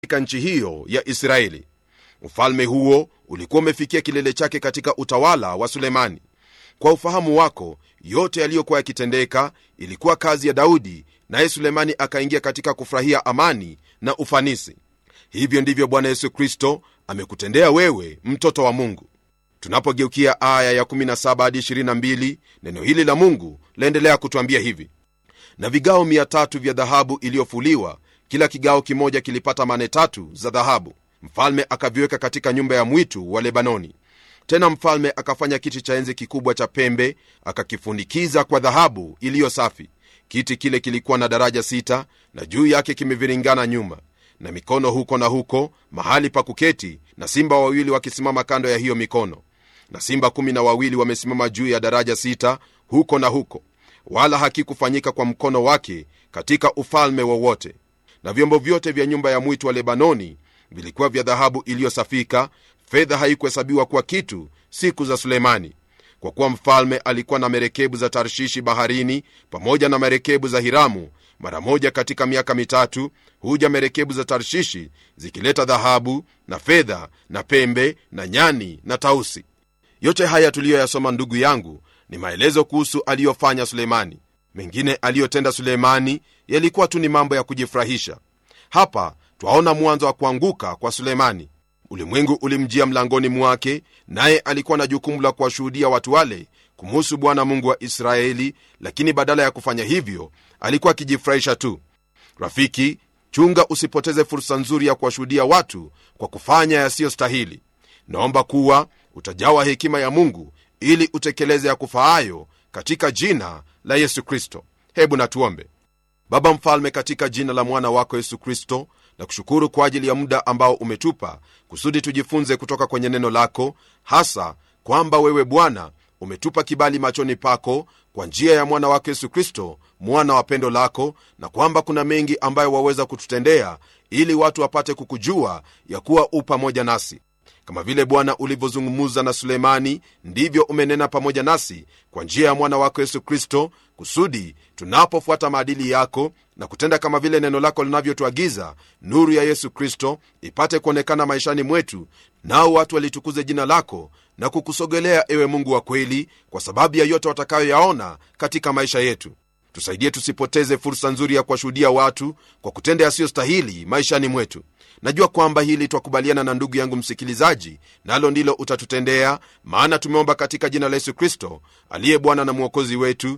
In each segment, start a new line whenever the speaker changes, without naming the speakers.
katika nchi hiyo ya israeli ufalme huo ulikuwa umefikia kilele chake katika utawala wa sulemani kwa ufahamu wako yote yaliyokuwa yakitendeka ilikuwa kazi ya daudi naye sulemani akaingia katika kufurahia amani na ufanisi hivyo ndivyo bwana yesu kristo amekutendea wewe mtoto wa mungu tunapogeukia aya ya 17 hadi 22 neno hili la mungu laendelea kutwambia hivi na vigao 300 vya dhahabu iliyofuliwa kila kigao kimoja kilipata mane tatu za dhahabu mfalme akaviweka katika nyumba ya mwitu wa lebanoni tena mfalme akafanya kiti cha enzi kikubwa cha pembe akakifunikiza kwa dhahabu iliyo safi kiti kile kilikuwa na daraja sita na juu yake kimeviringana nyuma na mikono huko na huko mahali pa kuketi na simba wawili wakisimama kando ya hiyo mikono na simba kumi na wawili wamesimama juu ya daraja sita huko na huko wala hakikufanyika kwa mkono wake katika ufalme wowote na vyombo vyote vya nyumba ya mwitu wa lebanoni vilikuwa vya dhahabu iliyosafika fedha haikuhesabiwa kuwa kitu siku za sulemani kwa kuwa mfalme alikuwa na merekebu za tarshishi baharini pamoja na merekebu za hiramu mara moja katika miaka mitatu huja merekebu za tarshishi zikileta dhahabu na fedha na pembe na nyani na tausi yote haya tuliyoyasoma ndugu yangu ni maelezo kuhusu aliyofanya sulemani mengine aliyotenda sulemani yalikuwa tu ni mambo ya kujifurahisha hapa twaona mwanzo wa kuanguka kwa sulemani ulimwengu ulimjia mlangoni mwake naye alikuwa na jukumu la kuwashuhudia watu wale kumuhusu bwana mungu wa israeli lakini badala ya kufanya hivyo alikuwa akijifurahisha tu rafiki chunga usipoteze fursa nzuri ya kuwashuhudia watu kwa kufanya yasiyostahili naomba kuwa utajawa hekima ya mungu ili utekeleze ya kufaayo katika jina la yesu kristo hebu natuombe baba mfalme katika jina la mwana wako yesu kristo na kushukuru kwa ajili ya muda ambao umetupa kusudi tujifunze kutoka kwenye neno lako hasa kwamba wewe bwana umetupa kibali machoni pako kwa njia ya mwana wako yesu kristo mwana wa pendo lako na kwamba kuna mengi ambayo waweza kututendea ili watu wapate kukujua ya kuwa u pamoja nasi kama vile bwana ulivyozungumuza na sulemani ndivyo umenena pamoja nasi kwa njia ya mwana wako yesu kristo kusudi tunapofuata maadili yako na kutenda kama vile neno lako linavyotuagiza nuru ya yesu kristo ipate kuonekana maishani mwetu nao watu walitukuze jina lako na kukusogelea ewe mungu wa kweli kwa sababu ya yote watakayoyaona katika maisha yetu tusaidie tusipoteze fursa nzuri ya kuwashuhudia watu kwa kutenda yasiyostahili maishani mwetu najua kwamba hili twakubaliana na ndugu yangu msikilizaji nalo ndilo utatutendea maana tumeomba katika jina la yesu kristo aliye bwana na mwokozi wetu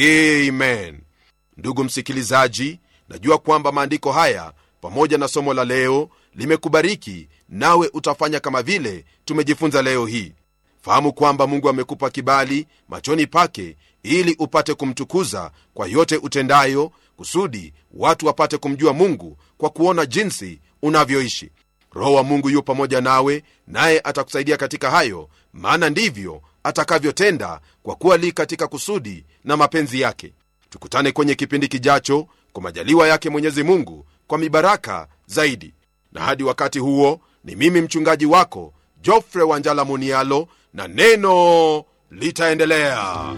amen ndugu msikilizaji najua kwamba maandiko haya pamoja na somo la leo limekubariki nawe utafanya kama vile tumejifunza leo hii fahamu kwamba mungu amekupa kibali machoni pake ili upate kumtukuza kwa yote utendayo kusudi watu wapate kumjua mungu kwa kuona jinsi unavyoishi roho wa mungu yu pamoja nawe naye atakusaidia katika hayo maana ndivyo atakavyotenda kwa kuwa li katika kusudi na mapenzi yake tukutane kwenye kipindi kijacho kwa majaliwa yake mwenyezi mungu kwa mibaraka zaidi na hadi wakati huo ni mimi mchungaji wako jofre wanjala munialo na neno litaendelea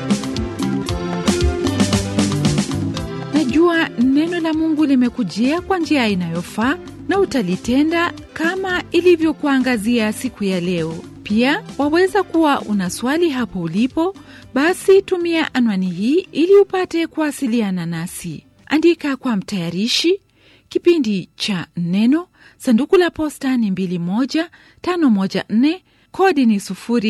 najua neno la mungu limekujia kwa njia inayofaa na utalitenda kama ilivyokuangazia siku ya leo pia waweza kuwa una swali hapo ulipo basi tumia anwani hii ili upate kuwasiliana nasi andika kwa mtayarishi kipindi cha neno sanduku la posta ni 21514 kodi ni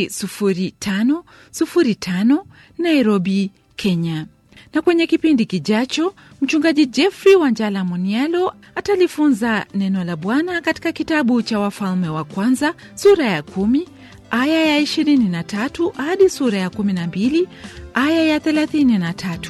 00505 nairobi kenya na kwenye kipindi kijacho mchungaji jeffrey wanjala munialo atalifunza neno la bwana katika kitabu cha wafalme wa kwanza sura ya kumi aya ya 23 hadi sura ya 12 aya ya 33